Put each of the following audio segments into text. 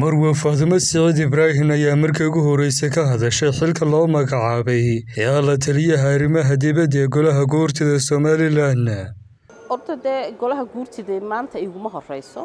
marwe faatimo siciid ibraahin ayaa markii ugu horreysay ka hadashay xilka loo magacaabay ee la taliyaha arrimaha dibadda ee golaha guurtida somalilan horta dee golaha guurtida maanta iguma horeyso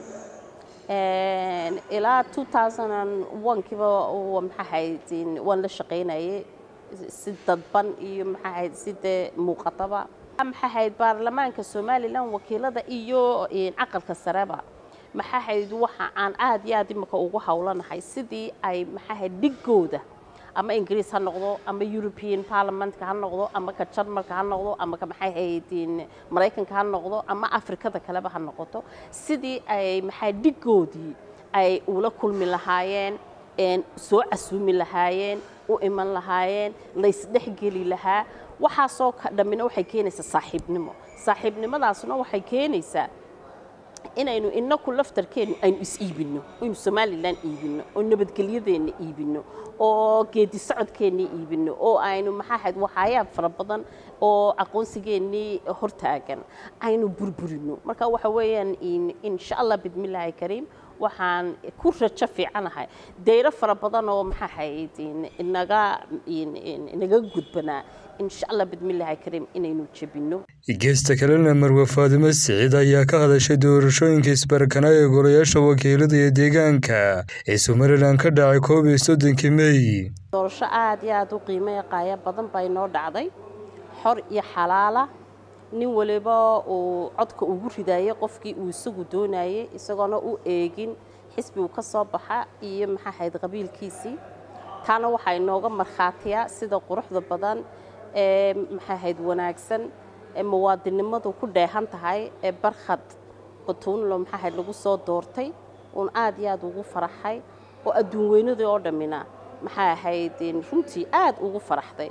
ilaa kiiba maxaahayd waan la shaqaynayay si dadban iyo maxaahayd si dee muuqataba maxaahayd baarlamaanka somalilan wakiilada iyo caqalka sareba maxaahayd waxa aan aad iyo aad imika ugu howlanahay sidii ay maxaahayd dhigooda ama ingiriis ha noqdo ama european parliamentka ha noqdo ama ka jarmalka ha noqdo ama ka maxay haydin maraykanka ha noqdo ama afrikada kaleba ha noqoto sidii ay maxay dhigoodii ay ula kulmi lahaayeen soo casuumi lahaayeen u iman lahaayeen laysdhexgeli lahaa waxaasoo dhammina waxay keenaysaa saaxiibnimo saaxiibnimadaasna waxay keenaysaa inaynu inaku laftarkeennu aynu is iibinno aynu somalilan iibinno oo nabadgelyadeenna iibinno oo geedi socodkeennii iibinno oo aynu maxaahayd waxaayaab fara badan oo aqoonsigeennii hortaagan aynu burburinno marka waxa weeyaan insha allah bidmillaahi kariim waxaan ku rajo fiicanahay dayro fara badan oo maxaahayd inaga inaga gudbanaa insha allah bidmillaahi kariim inaynu jebinno geesta kalena marwe faatimo siciid ayaa ka hadashay doorashooyinka isbarkanaa ee golayaasha wakiilada iyo deegaanka ee somalilan ka dhacay koob iyo soddonkii mey doorasho aad iyo aad u qiimaya qaaya badan baa inoo dhacday xor iyo xalaala nin waliba uu codka ugu ridaayay qofkii uu isagu doonayay isagoona u eegin xisbi uu ka soo baxa iyo maxaahayd qabiilkiisii taana waxaa inooga markhaatiyaa sida quruxda badan ee maxaahayd wanaagsan ee muwaadinnimadu ku dheehan tahay ee barkhad batuunlo maxaahayd lagu soo doortay uun aad iyo aad ugu faraxay oo adduun weynadii oo dhammina maxay ahayd runtii aad ugu faraxday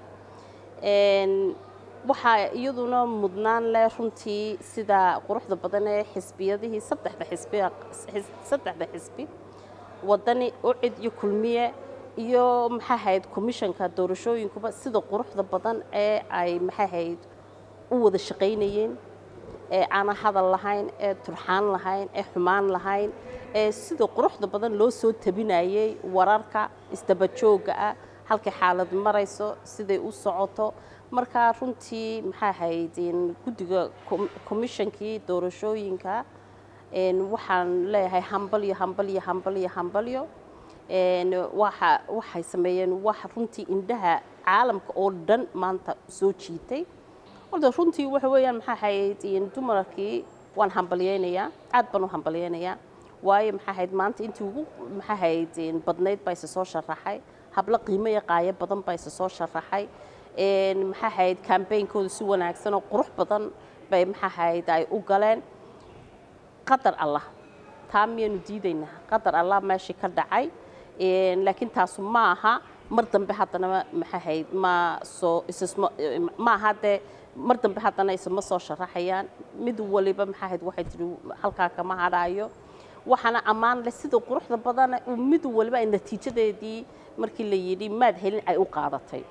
waxaa iyaduna mudnaan leh runtii sida quruxda badan ee xisbiyadihii saddexda xisbi saddexda xisbi wadani ucid iyo kulmiye iyo maxaahayd commishanka doorashooyinkuba sida quruxda badan ee ay maxaahayd u wada shaqaynayeen ee aanan hadal lahayn ee turxaan lahayn ee xumaan lahayn ee sida quruxda badan loo soo tabinayay wararka isdabajooga ah halkay xaalad marayso siday u socoto markaa runtii maxaa ahayd guddiga commishonkii doorashooyinka waxaan leeyahay hambalyo hambalyo hambalyo hambalyo waxa waxay sameeyeen wax runtii indhaha caalamka oo dhan maanta soo jiitay horta runtii waxa weeyaan maxaa ahayd dumarkii waan hambalyeynayaa aad baan u hambalyeynayaa waayo maxaa ahayd maanta intii ugu maxaa ahayd badnayd baa isa soo sharaxay hablo qiimo iyo qaayo badan baa isa soo sharaxay maxaa ahayd kambeynkooda si wanaagsan oo qurux badan bay maxaa ahayd ay u galeen qadar allah taa miyaynu diidaynaa qadar allah meeshii ka dhacay laakiin taasu ma aha mar dambe haddana maxaa ahayd ma soo isisma ma aha dee mar dambe haddana isma soo sharaxayaan mid waliba maxaa ahayd waxay tihi halkaa kama hadhaayo waxaana ammaan leh sida quruxda badan mid waliba ay natiijadeedii markii la yidhi maad helin ay u qaadatay